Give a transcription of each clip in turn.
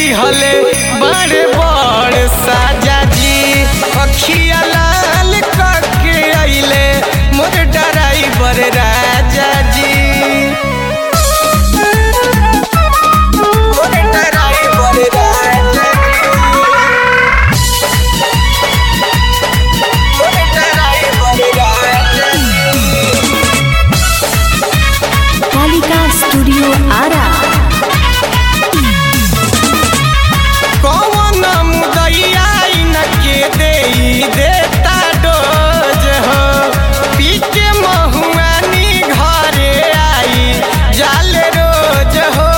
दिहले बड़े बड़ साजा जी अखिया लाल करके अइले मोर ड्राइवर राजा जी मोर ड्राइवर राजा जी मोर ड्राइवर राजा जी कालिका स्टूडियो आरा कौन मुदैया इनके देई देता डोज हो पी के महुआनी घरे आई जाल रोज हो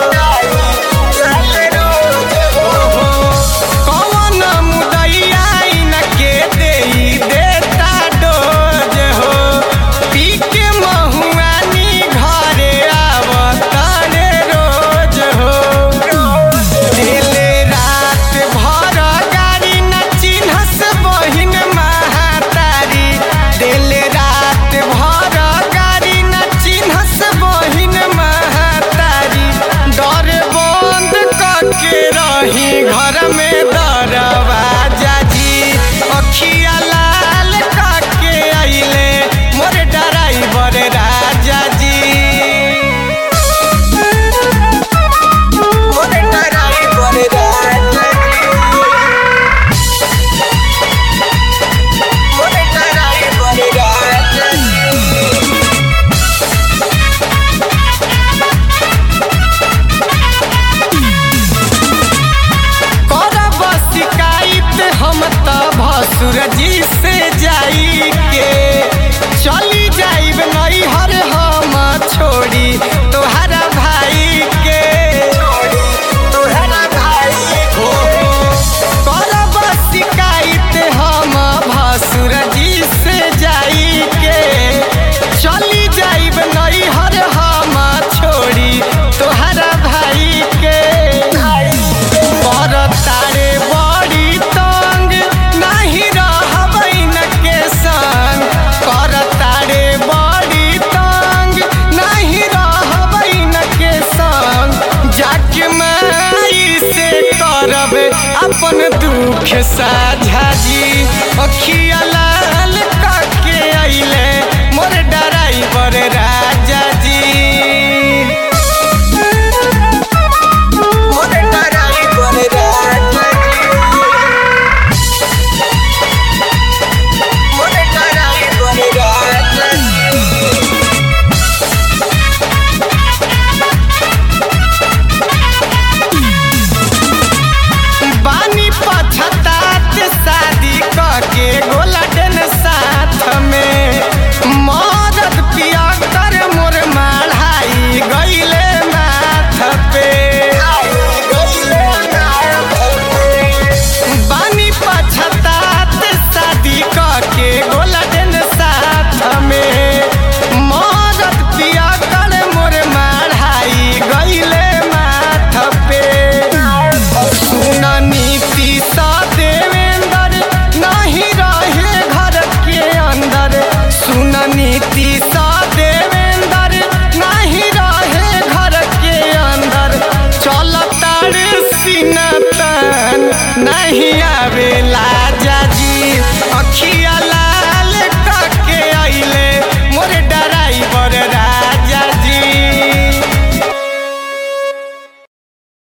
कौन मुदैया इनके देई देता डोज हो पी के महुआनी घरे आवतारे रोज हो दिले रात भर गाड़ी न चिन्हस बहिन महातारी दिले रात भर गाड़ी न चिन्हस बहिन महातारी डर बंद करके रही घर में दरवाजा जी अखिया लाल करके अइले मोर ड्राइवर राजा जी मोर ड्राइवर राजा जी मोर ड्राइवर राजा जी करब शिकायत हम त भसुर जी से जाई के चली जाइब नैहर हम छोड़ी तोहरा भाई के तोहरा भाई हो करब शिकायत हम भसुर जी से जाई के चली जाइब नैहर हम छोड़ी तोहरा भाई के पर तारे बड़ी तंग नहीं रहबैन के संग कर तारे बड़ी तंग नहीं रहबैन के संग जाके माई से करब अपन दुख साझा जी अखिया लाल करके अइले मोर ड्राइवर राजा जी मोर ड्राइवर राजा जी मोर ड्राइवर राजा जी बानी पछतात शादी करके गोलडन साथ में मदद पिया कर मोर माढ़ाई गईले माथ पे बानी पछतात शादी करके गोलडन साथ में मदद पिया कर मोर माढ़ाई गईले माथ पे सुन नीति सा देवेंद्र नहीं रहे घर के अंदर सुन नीति सा देवेंद्र नहीं रहे घर के अंदर चलता रे सीना तन नहीं आवे लाजा जी अखिया